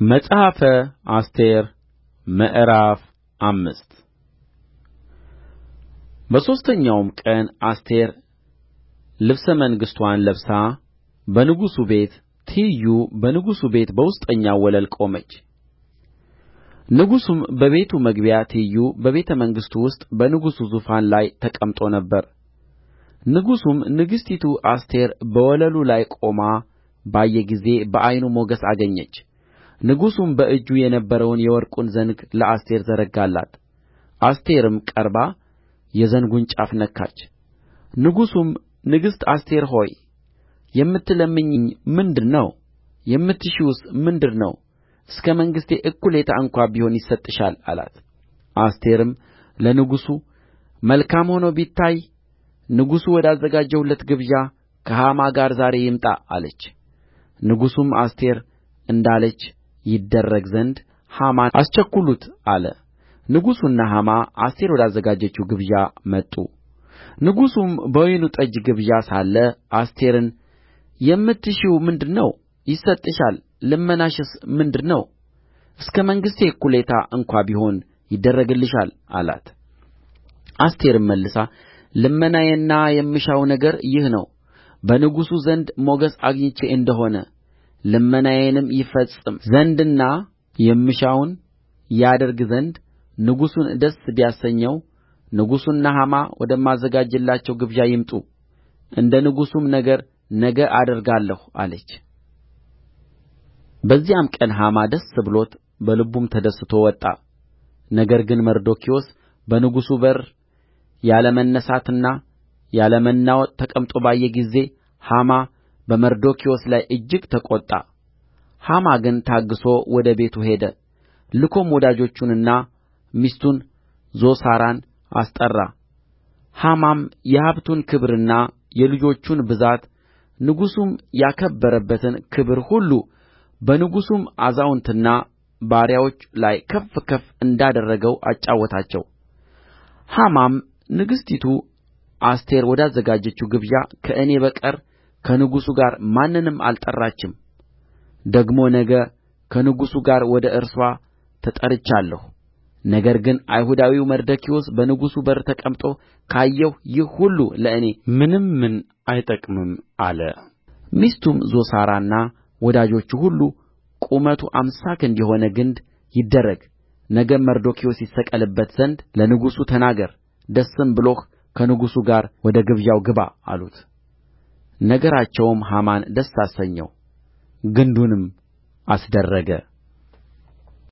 መጽሐፈ አስቴር ምዕራፍ አምስት በሦስተኛውም ቀን አስቴር ልብሰ መንግሥትዋን ለብሳ በንጉሡ ቤት ትይዩ በንጉሡ ቤት በውስጠኛው ወለል ቆመች ንጉሡም በቤቱ መግቢያ ትይዩ በቤተ መንግሥቱ ውስጥ በንጉሡ ዙፋን ላይ ተቀምጦ ነበር ንጉሡም ንግሥቲቱ አስቴር በወለሉ ላይ ቆማ ባየ ጊዜ በዓይኑ ሞገስ አገኘች ንጉሡም በእጁ የነበረውን የወርቁን ዘንግ ለአስቴር ዘረጋላት አስቴርም ቀርባ የዘንጉን ጫፍ ነካች ንጉሡም ንግሥት አስቴር ሆይ የምትለምኚኝ ምንድር ነው የምትሺውስ ምንድር ነው እስከ መንግሥቴ እኵሌታ እንኳ ቢሆን ይሰጥሻል አላት አስቴርም ለንጉሡ መልካም ሆኖ ቢታይ ንጉሡ ወዳዘጋጀሁለት ግብዣ ከሐማ ጋር ዛሬ ይምጣ አለች ንጉሡም አስቴር እንዳለች ይደረግ ዘንድ ሐማን አስቸኵሉት አለ ንጉሡና ሐማ አስቴር ወዳዘጋጀችው ግብዣ መጡ ንጉሡም በወይኑ ጠጅ ግብዣ ሳለ አስቴርን የምትሺው ምንድር ነው ይሰጥሻል ልመናሽስ ምንድር ነው እስከ መንግሥቴ እኵሌታ እንኳ ቢሆን ይደረግልሻል አላት አስቴርም መልሳ ልመናዬና የምሻው ነገር ይህ ነው በንጉሡ ዘንድ ሞገስ አግኝቼ እንደ ሆነ ልመናዬንም ይፈጽም ዘንድና የምሻውን ያደርግ ዘንድ ንጉሡን ደስ ቢያሰኘው ንጉሡና ሐማ ወደማዘጋጅላቸው ግብዣ ይምጡ እንደ ንጉሡም ነገር ነገ አደርጋለሁ አለች በዚያም ቀን ሐማ ደስ ብሎት በልቡም ተደስቶ ወጣ ነገር ግን መርዶክዮስ በንጉሡ በር ያለ መነሣትና ያለ መናወጥ ተቀምጦ ባየ ጊዜ ሐማ በመርዶክዮስ ላይ እጅግ ተቈጣ ሐማ ግን ታግሦ ወደ ቤቱ ሄደ ልኮም ወዳጆቹንና ሚስቱን ዞሳራን አስጠራ ሐማም የሀብቱን ክብርና የልጆቹን ብዛት ንጉሡም ያከበረበትን ክብር ሁሉ በንጉሡም አዛውንትና ባሪያዎች ላይ ከፍ ከፍ እንዳደረገው አጫወታቸው ሐማም ንግሥቲቱ አስቴር ወዳዘጋጀችው ግብዣ ከእኔ በቀር ከንጉሡ ጋር ማንንም አልጠራችም ደግሞ ነገ ከንጉሡ ጋር ወደ እርስዋ ተጠርቻለሁ ነገር ግን አይሁዳዊው መርዶክዮስ በንጉሡ በር ተቀምጦ ካየሁ ይህ ሁሉ ለእኔ ምንምን አይጠቅምም አለ ሚስቱም ዞሳራና ወዳጆቹ ሁሉ ቁመቱ አምሳ ክንድ የሆነ ግንድ ይደረግ ነገም መርዶክዮስ ይሰቀልበት ዘንድ ለንጉሡ ተናገር ደስም ብሎህ ከንጉሡ ጋር ወደ ግብዣው ግባ አሉት ነገራቸውም ሐማን ደስ አሰኘው ግንዱንም አስደረገ